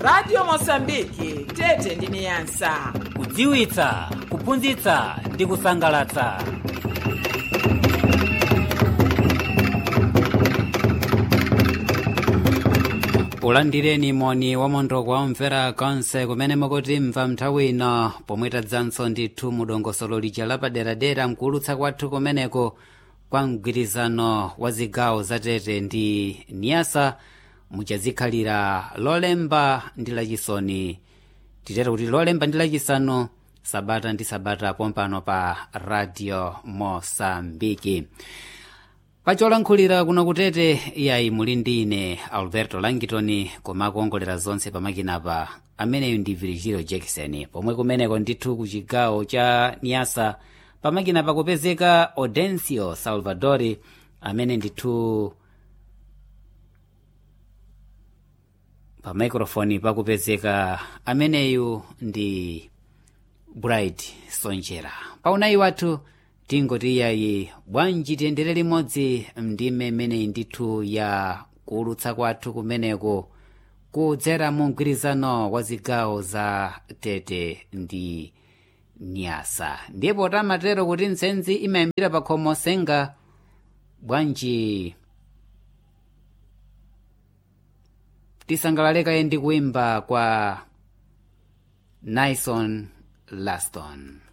radio mosambiki tete ndi niyasa kudziwitsa kuphunzitsa ndi kusangalatsa ulandireni moni wamondo kwa omvera konse kumene mukutimva nthawi ino pomwe tadzanso ndithu mudongosolo lija lapaderadera mkuulutsa kwathu kumeneko kwa mgwirizano wa zigawo zatete ndi niyasa muchazikhalira lolemba ndi lachisoni titero kuti lolemba ndi lachisanu sabata ndi sabata pompano pa radio mosambiki pacholankhulira kuno kutete iyayi muli ndi ine alberto langitoni kumakuongolera zonse pamakinapa ameneyu ndi virgilio jackson pomwe kumeneko ndithu ku chigawo cha niyasa pamakinapa kupezeka audencio salvadori amene ndithu pa microfoni pakupezeka ameneyu ndi bright sonjera paunayi wathu tingoti iyayi bwanji tiyendere limodzi ndime imeneyi ndithu ya kuulutsa kwathu kumeneko kudzera mu mgwirizano wa zigawo za tete ndi nyasa ndipo tamatero kuti ntsenzi imayambira pa khomo senga bwanji tisangalalekaye ndi kuimba kwa nison laston